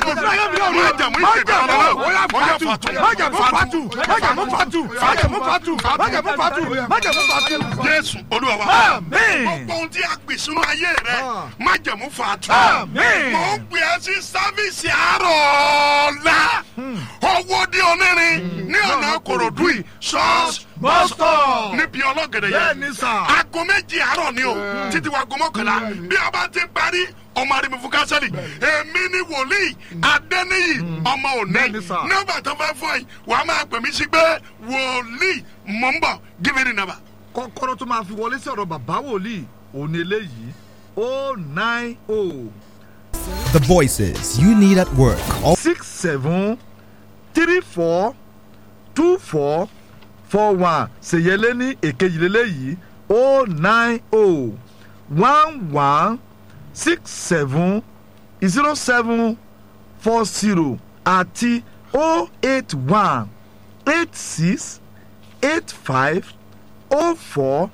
májẹ̀mú ìpè ọlọ́run ó yà fàtú májẹ̀mú fàtú májẹ̀mú fàtú májẹ̀mú fàtú májẹ̀mú fàtú májẹ̀mú fàtú. jésù olúwa wa Àmín. gbogbo ohun tí a gbè sínú ayé rẹ májẹ̀mú fàtú. Àmín. mo ń gbé ẹ sí sáfíìsì àárọ̀ ọ̀la owó dé onírin ní ọ̀nà kòròdú yìí ṣọ́ọ̀ṣì bọ́sítọ̀. níbi ọlọ́gẹ̀dẹ̀ bẹ́ẹ̀ ni yẹn sà. aago méjì àárọ̀ ni o títí wa aago mọ́kànlá bí a bá ti parí ọmọ arìnrìn fún kásẹ̀lì èmi ni wòlíì adẹ́niyì ọmọ Bẹ́ẹ̀ ni òní sà. nọ́mbà tó fẹ́ fún ẹ wàá máa pè mí sí pé wòlíì mọ̀ ń bọ̀ give me the number. kọ́kọ́rọ́ tó máa fi wọlé sí ọ̀rọ̀ bàbá wòlíì òní eléyìí o nine o The voices you need at work. All six seven three four two four four one ṣèyẹlé ní èkejì lélẹ́yìí o nine o one one six seven zero seven four zero àti o eight one eight six eight five o four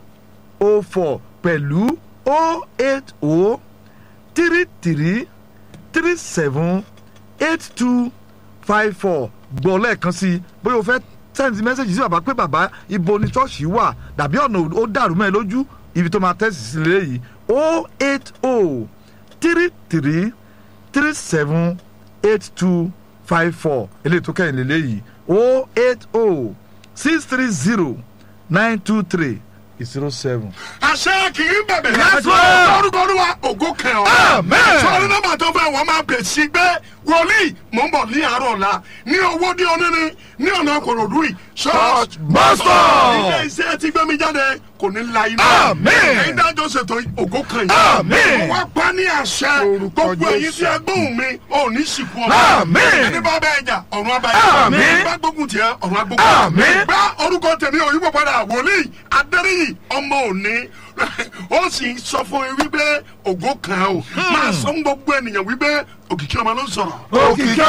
o four pẹ̀lú o eight o three three three seven eight two five four gbọ́ lẹ́ẹ̀kan sí i bóyá o fẹ́ sẹ́ǹtì mẹ́sẹ̀gì sí bàbá pé bàbá ibo ni ṣọ́ọ̀ṣì wà dàbí ọ̀nà ó dàrú mẹ́ lójú ibi tó máa tẹ̀sí sí léyìí o eight o three three three seven eight two five four eléyìí tó kẹ́yìn lélẹ́yìí o eight o six three zero nine two three zero seven. àṣẹ kì í bẹ̀bẹ̀ Yes, Lord. lórúkọ olúwa ògo kẹ ọ. Amen. sọ̀rọ̀ nọ́mbà tó fẹ́ wọ́n máa bẹ̀ sí pé wòlíì mò ń bọ̀ ní àárọ̀ ọ̀la ní owó dé onírin ní ọ̀nà kòròdú yìí. Church bus stop. ilé iṣẹ́ tí gbẹ́mí jáde kò ní la iná. Amen. ẹ̀yin dájọ́ ṣètò ògo kan yìí. Amen. mo wá pa ní àṣẹ gbogbo ẹ̀yin tí ẹ gbóhùn mi ò ní sìnkú ọmọ. Amen. ẹni bá bẹ́ẹ̀ jà ọ̀run abáyé. Amen. ẹni bá gbógun tiẹ̀ ọ̀run agbógun. Amen. gbá orúkọ tèmi òyìnbó padà wòlíì adẹ́rìyì ọmọ òní ó sì sọ fún mi wípé ògo kan o máa sọ fún gbogbo ènìyàn wípé òkìkí ọmọ ló ń sọ̀rọ̀. òkìkí